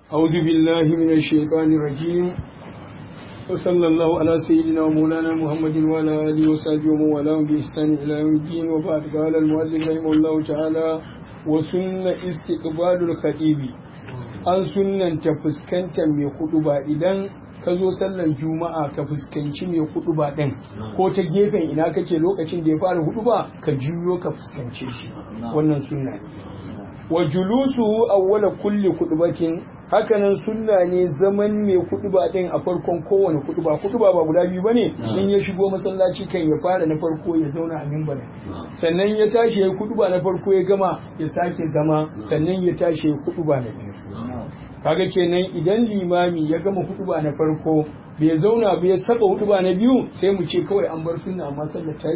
أعوذ بالله من الشيطان الرجيم وصلى الله على سيدنا ومولانا محمد وعلى آله وصحبه ومن والاه بإحسان إلى يوم الدين وبعد قال المؤلف رحمه الله تعالى وسنة استقبال الخطيب an sunnanta fuskantar mai kudu ba idan ka zo sallan juma'a ka fuskanci mai hudu ba ɗin ko ta gefen ina kake lokacin da ya fara hudu ba ka juyo ka fuskance shi wannan sunna ne wa julusu awwala kulli kudubatin hakanan sunna ne zaman mai kuduba ɗin a farkon kowane kuduba kuduba ba guda biyu bane in ya shigo masallaci kan ya fara na farko ya zauna a mimbarin sannan ya tashi ya kuduba na farko ya gama ya sake zama sannan ya tashi ya kuduba na biyu kaga kenan idan limami ya gama hutuba na farko bai zauna bai saba hutuba na biyu sai mu ce kawai an bar sunna amma sallar ta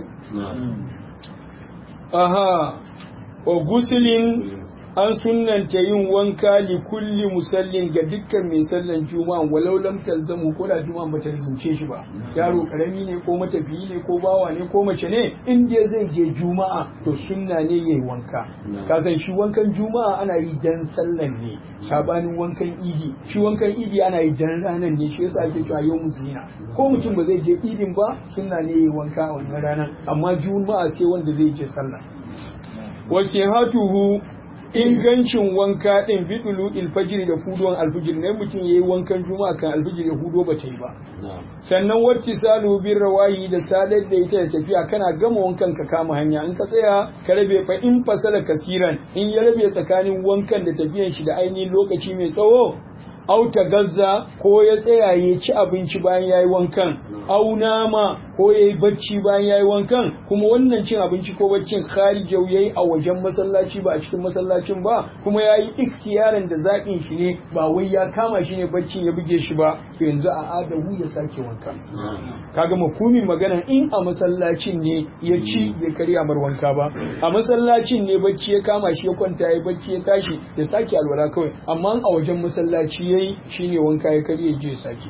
aha wa gusulin an sunnanta yin wanka li kulli musallin ga dukkan mai sallan juma'a walau lam talzamu ko da juma'a bata zince shi ba yaro karami ne ko matafiyi ne ko bawa ne ko mace ne in dai zai je juma'a to sunna ne yayi wanka ka san shi wankan juma'a ana yi dan sallan ne sabanin wankan idi shi wankan idi ana yi dan ranan ne shi yasa ake cewa yau zina ko mutum ba zai je idin ba sunna ne yayi wanka a wannan ranan amma juma'a sai wanda zai je sallah wasihatuhu ingancin wanka ɗin bidulu ilfajir da fuduwan alfijir ne mutum ya yi wankan juma'a kan alfijir ya hudo ba ta yi ba sannan wacce salu bin rawayi da sadar da ita da tafiya kana gama wankan ka kama hanya in ka tsaya ka rabe fa in fasala kasiran in ya rabe tsakanin wankan da tafiyan shi da ainihin lokaci mai tsawo auta gazza ko ya tsaya ya ci abinci bayan ya yi wankan au nama ko ya yi bacci bayan ya yi wankan kuma wannan cin abinci ko baccin kharijau ya yi a wajen masallaci ba a cikin masallacin ba kuma ya yi ikhtiyarin da zaɓin shi ne ba wai ya kama shi ne baccin ya buge shi ba to yanzu a adahu ya sake wankan kaga makumin magana in a masallacin ne ya ci bai karya mar wanka ba a masallacin ne bacci ya kama shi ya kwanta ya bacci ya tashi ya sake alwala kawai amma a wajen masallaci yayi shine wanka ya karye je sake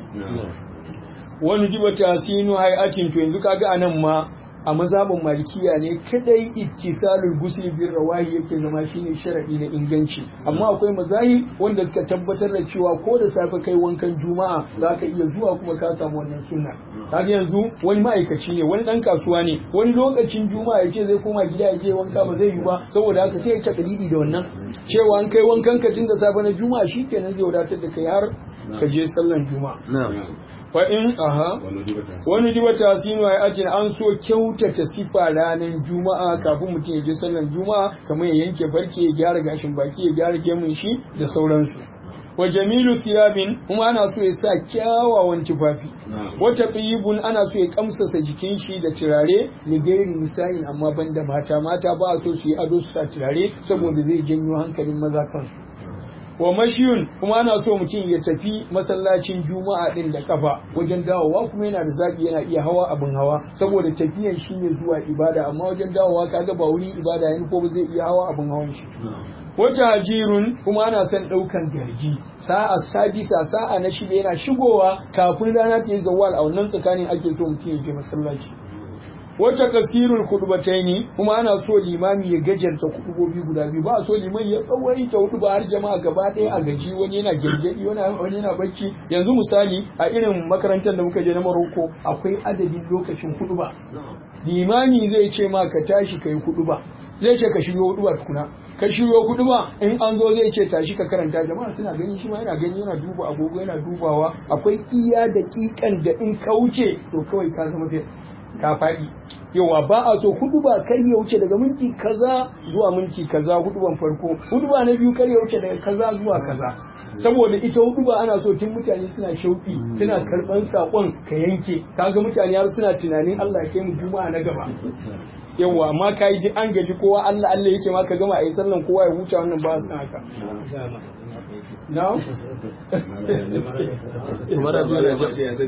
wani jiba tasinu hay'atin to yanzu kaga anan ma a mazhabin malikiya ne kadai ittisalul gusli bir rawahi yake zama shine sharadi na inganci amma akwai mazahib wanda suka tabbatar da cewa ko da safe kai wankan juma'a zaka iya zuwa kuma ka samu wannan sunna kaga yanzu wani ma'aikaci ne wani dan kasuwa ne wani lokacin juma'a yace zai koma gida ya je wanka ba zai yi ba saboda haka sai ya takalidi da wannan cewa an kai wankan ka tun da safe na juma'a shikenan zai wadatar da kai har ka je sallan juma'a fa in aha wani jiba tasinu ai ajin an so kyautata sifa ranar juma'a kafin mutum ya je sallan juma'a kamar ya yanke farke ya gyara gashin baki ya gyara gemun shi da sauransu wa jamilu siyabin kuma ana so ya sa kyawawan tufafi wata tsibun ana so ya kamsasa jikin shi da turare da gairi nisa'in amma banda mata mata ba a so su yi ado su sa turare saboda zai janyo hankalin maza kansu wa mashiyun kuma ana so mutum ya tafi masallacin juma'a din da kafa wajen dawowa kuma yana da zaki yana iya hawa abin hawa saboda tafiyan shi ne zuwa ibada amma wajen dawowa kaga ba wuri ibada yana ko ba zai iya hawa abin hawan shi wata hajirun kuma ana son ɗaukan garji sa'a sadisa sa'a na shida yana shigowa kafin rana ta yi zawal a wannan tsakanin ake so mutum ya je masallaci wata kasirul kudubataini kuma ana so limami ya gajarta kudubobi guda biyu ba a so liman ya tsawaita hudu ba har jama'a gaba ɗaya a gaji wani yana gyangyaɗi wani yana bacci yanzu misali a irin makarantar da muka je na Maroko akwai adadin lokacin hudu ba limami zai ce ma ka tashi kai hudu ba zai ce ka shiryo hudu ba tukuna ka shiryo hudu ba in an zo zai ce tashi ka karanta jama'a suna gani shi ma yana gani yana duba agogo yana dubawa akwai iya daƙiƙan da in ka wuce to kawai ka zama ka faɗi yawa ba a so hudu ba kar ya wuce daga minti kaza zuwa minti kaza hudu ban farko hudu ba na biyu kar ya wuce daga kaza zuwa kaza saboda ita hudu ba ana so tun mutane suna shauki suna karban sakon ka yanke kaga mutane har suna tunanin Allah ya kai mu juma'a na gaba yawa amma ka yi an gaji kowa Allah Allah yake ma ka gama a yi sallan kowa ya huta wannan ba su haka No? Umar Abdul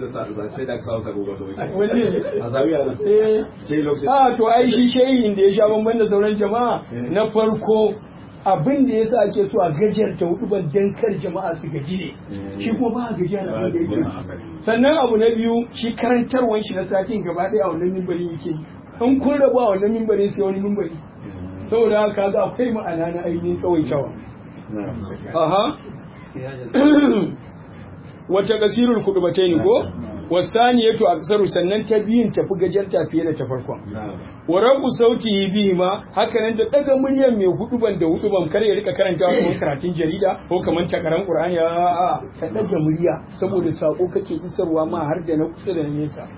Ah, to ai shi shehin da ya sha bamban da sauran jama'a na farko abin da yasa ake so a gajiyar ta hudu ban dan kar jama'a su gaji ne shi kuma ba a gajiya da abin da yake sannan abu na biyu shi karantarwan shi na satin gaba ɗaya a wannan mimbarin yake in kun rabu a wannan mimbarin sai wani mimbari saboda haka ga akwai ma'ana na ainihin tsawaitawa aha wata kasirul kudubatai ne ko wasani yato aksaru sannan ta biyun tafi gajarta fiye da ta farkon wa rabu sauti bihi ma haka nan da daga muryar mai huduban da huduban kar ya rika karanta kamar karatun jarida ko kamar takaran qur'ani a ka daga murya saboda sako kake isarwa ma har da na kusa da nesa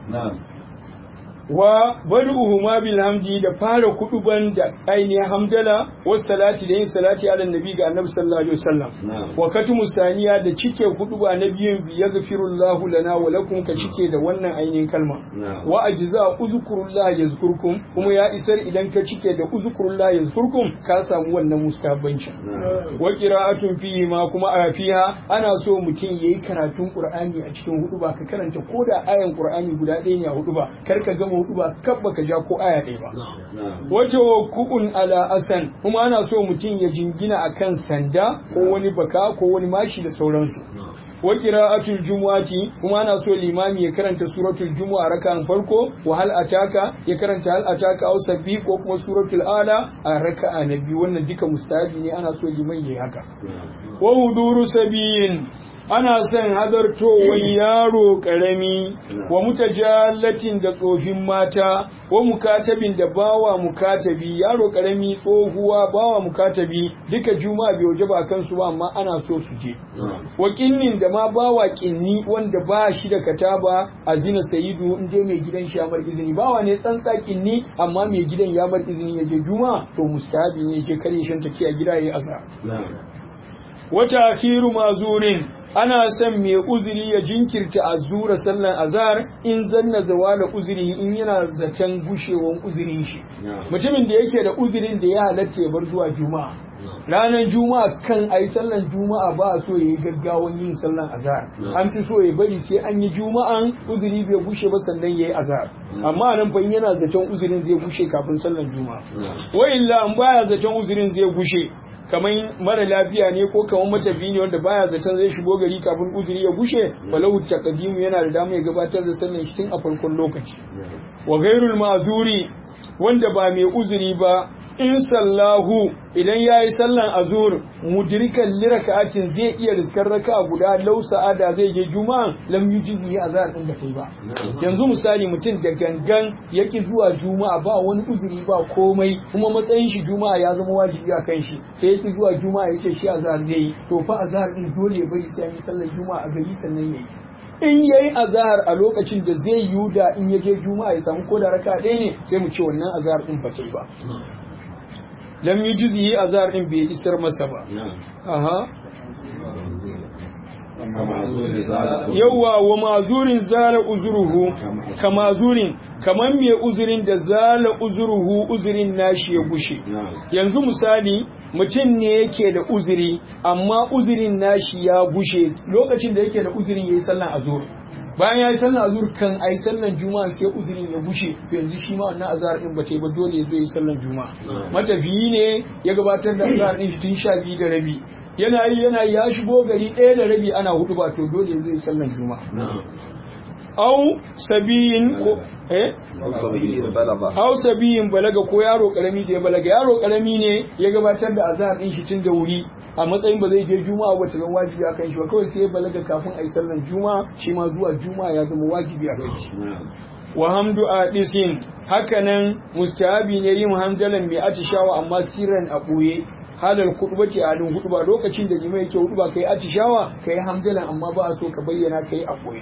wa badu'uhu ma bil hamdi da fara kuduban da ainihin hamdala was salati da yin salati ala nabi ga annabi sallallahu alaihi wasallam wa katumu saniya da cike kuduba na biyun bi yaghfirullahu lana wa lakum ka cike da wannan ainihin kalma wa ajza uzkurullah yazkurkum kuma ya isar idan ka cike da uzkurullah yazkurkum ka samu wannan mustahabbancin wa qira'atun fihi ma kuma a fiha ana so mutum yayi karatun qur'ani a cikin huduba ka karanta koda ayan qur'ani guda ɗaya ne a huduba kar ka gama hudu ba kab baka ja ko aya ɗaya ba. Wato ku'un ala asan kuma ana so mutum ya jingina akan sanda ko wani baka ko wani mashi da sauransu. Wa qira'atul jumu'ati kuma ana so limami ya karanta suratul jumu'a raka'an farko wa hal ataka ya karanta hal ataka aw sabbi ko kuma suratul ala a raka'a na biyu wannan duka mustahabi ne ana so liman yayi haka. Wa huduru sabiyin ana son hadartowar yaro ƙarami wa mutajallatin da tsofin mata wa mukatabin da bawa mukatabi yaro ƙarami tsohuwa bawa mukatabi duka juma'a bai waje ba kansu ba amma ana so su je wa kinnin da ma bawa kinni wanda ba shi da kataba a zina sayidu in je mai gidan shi ya mar izini bawa ne tsantsa kinni amma mai gidan ya mar izini ya je juma'a to mustahabi ne je kare shan take a gida yayi azhar wata akhiru mazurin ana son mai uzuri ya jinkirta a zura sallan azhar in zanna zawala uzuri in yana zaton gushewan uzurin shi mutumin da yake da uzurin da ya halatta ya bar zuwa juma'a ranar juma'a kan ayi sallan juma'a ba a so ya yi gaggawan yin sallan azhar an fi so ya bari sai an yi juma'an uzuri bai gushe ba sannan ya yi azhar amma nan fa yana zaton uzurin zai gushe kafin sallan juma'a wa illa an baya zaton uzurin zai gushe kamar mara lafiya ne ko kamar matafi ne wanda baya zaton zai shigo gari kafin uzuri ya gushe balahu taqdimu yana da dama ya gabatar da sallan shi tun a farkon lokaci wa ghairul ma'zuri wanda ba mai uzuri ba in sallahu idan yayi sallan azur mudrikan liraka'atin zai iya riskar raka'a guda lau sa'ada zai je juma'a lam yujizi azar din da kai ba yanzu misali mutum da gangan yaki zuwa juma'a ba wani uzuri ba komai kuma matsayin shi juma'a ya zama wajibi a kan shi sai yaki zuwa juma'a yake shi azar zai yi to fa azar din dole ya bari sai an yi sallar juma'a a gari sannan yayi in yayi azahar a lokacin da zai yi da in ya je juma'a ya samu koda raka ɗaya ne sai mu ce wannan azahar din ba ta yi ba lam yi juzi yi azahar din bai isar masa ba aha yawwa wa mazurin zala uzuruhu ka mazurin kamar mai uzurin da zala uzuruhu uzurin nashi ya gushe yanzu misali mutum ne yake da uzuri amma uzurin nashi ya gushe lokacin da yake da uzurin yayi sallan azur bayan yayi sallan azur kan ai sallan juma'a sai uzurin ya gushe to yanzu shi ma wannan azhar din ba ta yi ba dole ya zo yi sallan juma'a matafiyi ne ya gabatar da azhar din shi tun sha biyu da rabi yana yi yana ya shigo gari ɗaya da rabi ana hudu ba to dole ya zo yi sallan juma'a au sabiyin ko eh au sabiyin balaga ko yaro karami da ya balaga yaro karami ne ya gabatar da azhar din shi tun da wuri a matsayin ba zai je juma'a ba ta zama wajibi a kan shi ba kawai sai ya balaga kafin a yi sallan juma'a shi ma zuwa juma'a ya zama wajibi a kan shi wa hamdu adisin hakanan mustahabi ne yin hamdalan mai atishawa amma sirran a ɓoye halar kuɗuba ce a halin huɗuba lokacin da limai yake huɗuba kai atishawa kai hamdalan amma ba a so ka bayyana kai a ɓoye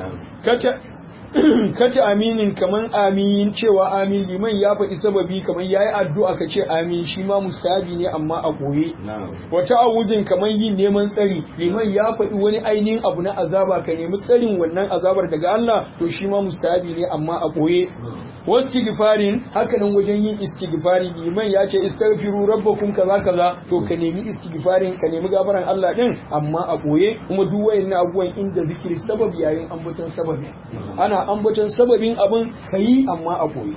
kata aminin kaman amin cewa amin liman ya faɗi sababi kaman yayi addu'a ka ce amin shi ma mustahabi ne amma a goye wata awuzin kaman yin neman tsari liman ya faɗi wani ainihin abu na azaba ka nemi tsarin wannan azabar daga Allah to shi ma mustahabi ne amma a goye wastighfarin haka nan wajen yin istighfari liman ya ce istaghfiru rabbakum kaza kaza to ka nemi istighfarin ka nemi gafaran Allah din amma a goye kuma duk wayannan abubuwan inda zikiri sabab yayin ambaton sababi ana ambaton sababin abin ka yi amma a koyi.